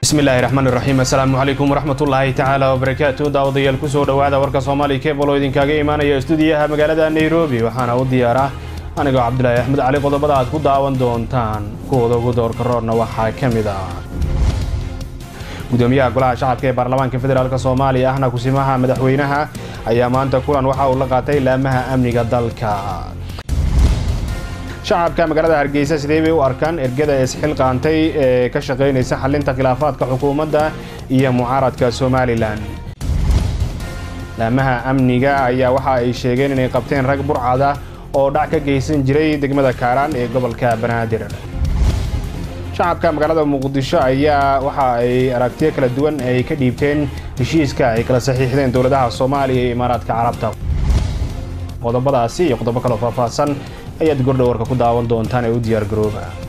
bismillahi raxmaan iraxiim assalaamu calaykum waraxmatullaahi tacaala wabarakaatu daawadayaal kusoo dhowaada warka soomaaliya kebal oo idinkaaga imaanaya stuudiyaha magaalada nairobi waxaana u diyaara anigoo cabdulaahi axmed cali qodobada aad ku daawan doontaan kuwooda ugu doorka roorna waxaa ka mid ah gudoomiyaha golaha shacabka ee baarlamaanka federaalk soomaaliya ahna kusimaha madaxweynaha ayaa maanta kulan waxa uu la qaatay laamaha amniga dalka shacabka magaalada hargeysa sidee bay u arkaan ergada isxilqaantay ee ka shaqaynaysa xalinta khilaafaadka xukuumadda iyo mucaaradka somalilan laamaha amniga ayaa waxa ay sheegeen inay qabteen rag burcada oo dhac ka geysan jiray degmada kaaraan ee gobolka banaadir shacabka magaalada muqdisho ayaa waxa ay aragtiyo kala duwan ay ka dhiibteen heshiiska ay kala saxiixdeen dowladaha soomaaliya iyo imaaraadka carabta qodobadaasi iyo qodobo kaloo faahfaahsan ayaad gordhow warka ku daawan doontaan ee u diyaar garooba